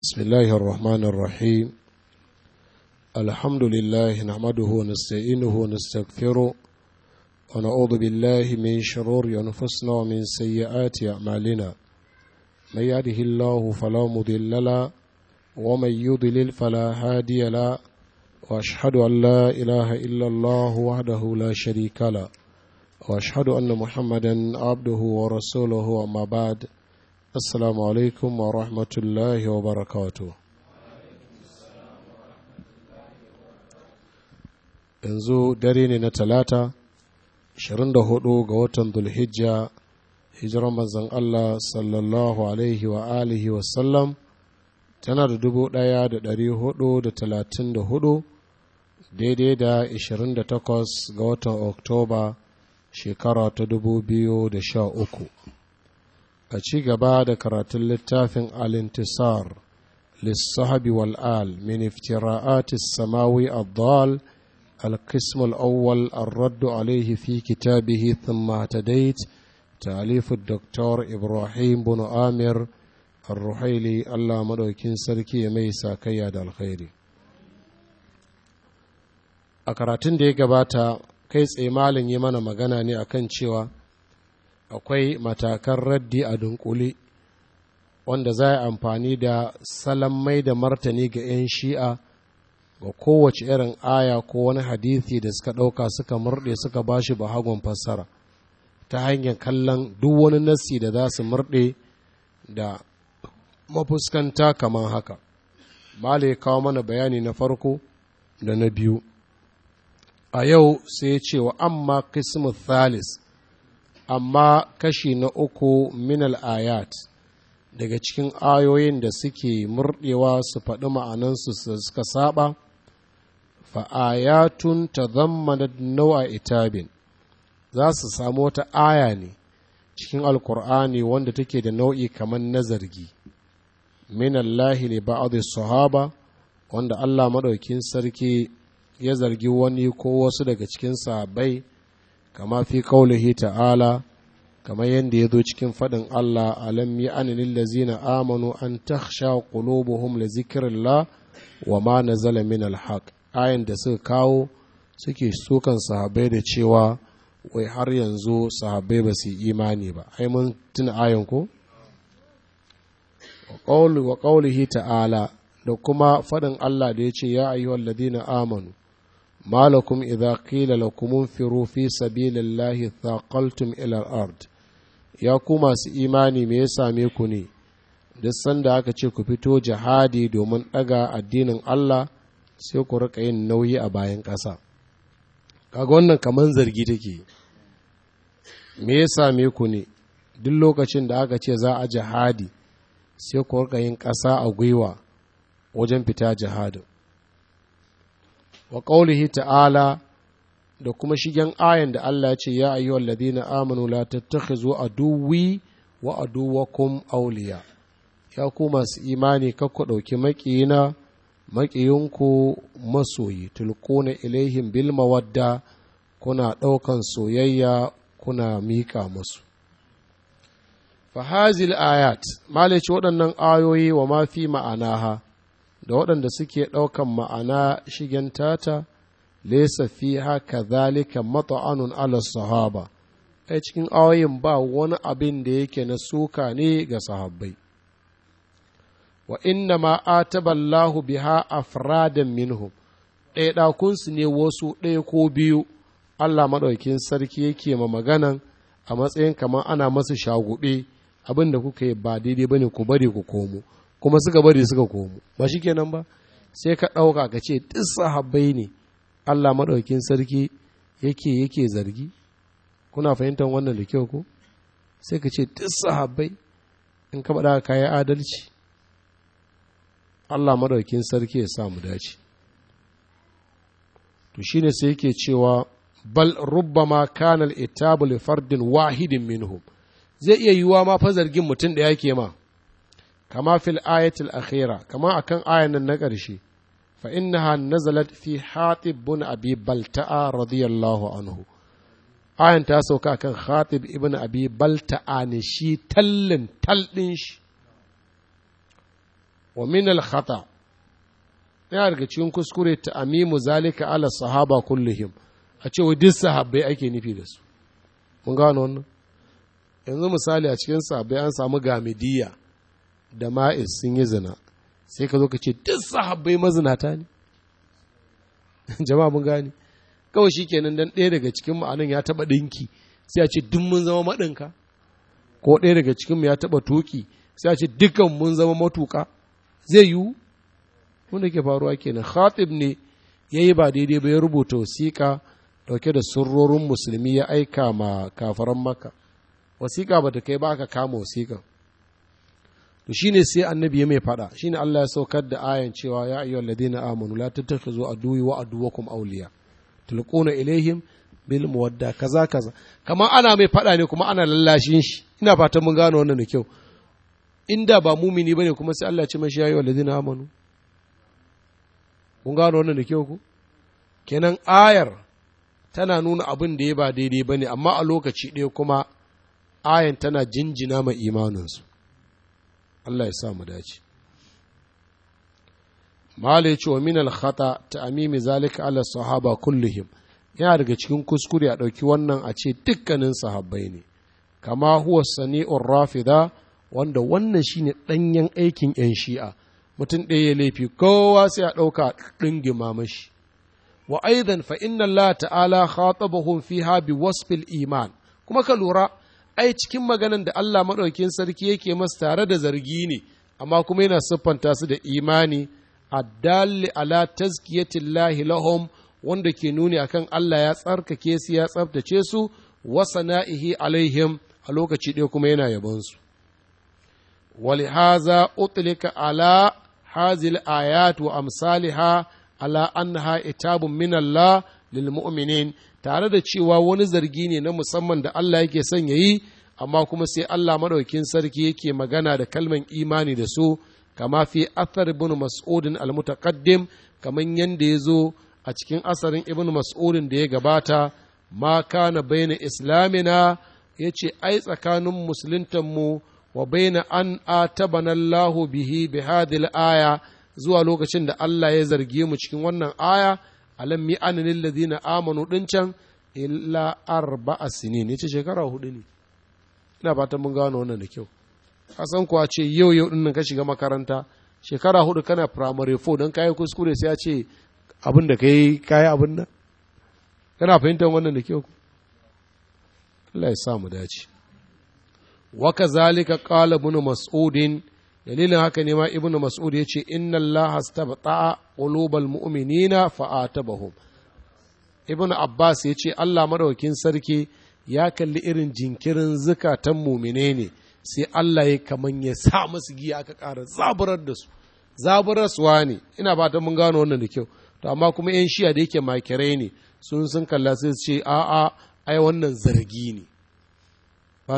بسم الله الرحمن الرحيم الحمد لله نحمده ونستعينه ونستغفره ونعوذ بالله من شرور أنفسنا ومن سيئات أعمالنا من يهده الله فلا مضل له ومن يضلل فلا هادي له وأشهد أن لا إله إلا الله وحده لا شريك له وأشهد أن محمدا عبده ورسوله أما بعد Assalamu alaikum wa rahmatullahi wa barakatu. Yanzu dare ne na talata, 24 ga watan Dulhijja, hijiran manzan Allah sallallahu alaihi wa alihi wasallam tana da dubu ɗaya da ɗari hudu da talatin da hudu daidai da 28 ga watan Oktoba shekara ta dubu biyu da sha uku. a ci gaba da karatun littafin al-intisar lissahabi wal'al min iftira'ati samawi addal القسم الأول الرد عليه في كتابه ثم اهتديت تأليف الدكتور إبراهيم بن آمر الرحيلي الله مدوكين سركي ميسا كياد الخير أكراتين دي قباتا كيس إيمال يمانا مغانا ني أكن cewa akwai matakan raddi a dunkule wanda za a amfani da salon mai da martani ga 'yan shi'a ga kowace irin aya ko wani hadithi da suka ɗauka suka murɗe suka ba shi bahagon fassara ta hanyar kallon duk wani nassi da za su murɗe da mafuskanta kamar haka Mala ya kawo mana bayani na farko da na biyu a yau sai ce wa amma kismu thalis amma kashi na uku minal ayat daga cikin ayoyin da suke murɗewa su faɗi ma'anansu suka saba fa'ayatun ta zammana nau'a itabin za su samu wata aya ne cikin alkur'ani wanda take da nau'i kamar na zargi minallahi li ba'd sahaba wanda Allah maɗaukin sarki ya zargi wani ko wasu daga cikin sahabbai kama fi kaulihi ta'ala kamar yadda ya zo cikin faɗin Allah alam yi anilin lazina amanu an taksha qulubuhum la zikirillah wa ma nazala min alhaq ayan da suka kawo suke sukan sahabbai da cewa wai har yanzu sahabbai ba su imani ba ai mun tuna ayan ko wa qawlihi ta'ala da kuma faɗin Allah da ya ce ya ayyuhal ladina amanu ما لكم إذا قيل لكم انفروا في سبيل الله ثاقلتم إلى الأرض ya ku masu imani me ya same ku ne duk sanda aka ce ku fito jihadi domin ɗaga addinin Allah sai ku rika yin nauyi a bayan ƙasa kaga wannan kaman zargi take me ya same ku ne duk lokacin da aka ce za a jihadi sai ku rika yin ƙasa a gwiwa wajen fita jihadin wa ƙaulihi ta'ala da kuma shigen ayan da Allah ce ya ayyuhal ladina amanu la tattakhizu aduwwi wa aduwwakum awliya ya ku masu imani kakku ɗauki maƙiyina maƙiyinku masoyi tulquna ilaihim bil mawadda kuna ɗaukan soyayya kuna miƙa musu fahazil ayat malice waɗannan ayoyi wa ma fi ma'anaha da waɗanda suke ɗaukan ma'ana shigen tata lesa fi haka zalika mata'anun ala sahaba ai cikin ayoyin ba wani abin da yake na suka ne ga sahabbai wa inna ma ataballahu biha afradan minhum ɗaya ɗakunsu ne wasu ɗaya ko biyu Allah maɗaukin sarki yake ma maganan a matsayin kamar ana masa shagube abin da kuka yi ba daidai bane ku bari ku komo kuma suka bari suka komo ba shi kenan ba sai ka ɗauka ka ce duk sahabbai ne Allah maɗaukin sarki yake yake zargi kuna fahimtar wannan da kyau ko sai ka ce duk sahabbai in ka faɗa ka yi adalci Allah maɗaukin sarki ya sa mu dace to shine sai yake cewa bal rubbama kana al-itabu li fardin wahidin minhum zai iya yiwuwa ma fa zargin mutum da yake ma كما في الآية الأخيرة كما أكن آية النقرشي فإنها نزلت في حاطب بن أبي بلتاء رضي الله عنه آية تاسو كان خاطب ابن أبي بلتاء نشي تلن تلنش wa min al khata yana daga cikin kuskure ta amimu zalika ala sahaba kullihim a ce wa duk sahabbai ake nufi da su mun gano wannan yanzu misali a cikin sahabbai an samu gamidiya da ma'is sun yi zina sai ka zo ka ce duk sahabbai mazinata ne jama'a mun gane kawai shi kenan dan ɗaya daga cikin ma'anin ya taɓa ɗinki sai a ce duk mun zama maɗinka ko ɗaya daga cikin mu ya taɓa tuki sai a ce dukkan mun zama matuka zai yiwu wanda ke faruwa kenan khatib ne ya yi ba daidai ba ya rubuta wasiƙa ɗauke da sirrorin musulmi ya aika ma kafaran maka wasiƙa ba ta kai ba aka kama wasiƙa to shine sai annabi ya mai faɗa shine Allah ya saukar da ayan cewa ya ayyuhal ladina amanu la tattakhizu aduwi wa aduwakum awliya tulquna ilaihim bil muwadda kaza kaza kamar ana mai faɗa ne kuma ana lallashin shi ina fatan mun gano wannan da kyau inda ba mumini bane kuma sai Allah ya ce mashi ya ayyuhal ladina amanu kun gano wannan da kyau ku kenan ayar tana nuna abin da ya ba daidai ba ne amma a lokaci ɗaya kuma ayan tana jinjina ma imaninsu Allah ya sa mu dace Malai ce wa min al-khata ta amimi zalika ala sahaba kullihim yana daga cikin kuskure a ɗauki wannan a ce dukkanin sahabbai ne kama huwa sani'ur rafida wanda wannan shine ɗanyen aikin 'yan shi'a mutum ɗaya ya laifi kowa sai a ɗauka ɗingima mashi wa aidan fa inna Allah ta'ala khatabahum fiha bi wasfil iman kuma ka lura ai cikin maganan da Allah maɗaukin sarki yake masu tare da zargi ne amma kuma yana siffanta su da imani addalli ala tazkiyatillahi lahum wanda ke nuni akan Allah ya tsarkake su ya tsabtace su wa sana'ihi alaihim a lokaci ɗaya kuma yana yabon su ولهذا أطلق على هذه الآيات وأمثالها على أنها إتاب من الله للمؤمنين tare da cewa wani zargi ne na musamman da Allah yake son ya yi amma kuma sai Allah maɗaukin sarki yake magana da kalman imani da su kama fi athar ibn mas'udin al-mutaqaddim kaman yanda ya zo a cikin asarin ibn mas'udin da ya gabata ma kana baina islamina yace ai tsakanin musuluntan mu wa baina an atabana Allah bihi bi hadhihi aya zuwa lokacin da Allah ya zarge mu cikin wannan aya alam mi anil ladina amanu din can illa arba'a sinin yace shekara hudu ne ina fatan mun gano wannan da kyau kasan kuwa ce yau yau din ka shiga makaranta shekara hudu kana primary 4 dan kai kuskure sai ya ce abin da kai kai abin nan kana fahimtar wannan da kyau Allah ya sa mu dace وكذلك قال ابن مسعود dalilin haka ne ma ibnu mas'ud ya ce inna allaha astabta'a qulubal mu'minina fa'atabahum ibnu abbas ya ce allah madaukin sarki ya kalli irin jinkirin zukatan mumine ne sai allah ya kaman ya sa musu giya aka ƙara zaburar da su zaburarsuwa ne ina ba mun gano wannan da kyau to amma kuma yan shiya da yake makirai ne sun sun kalla sai su ce a'a ai wannan zargi ne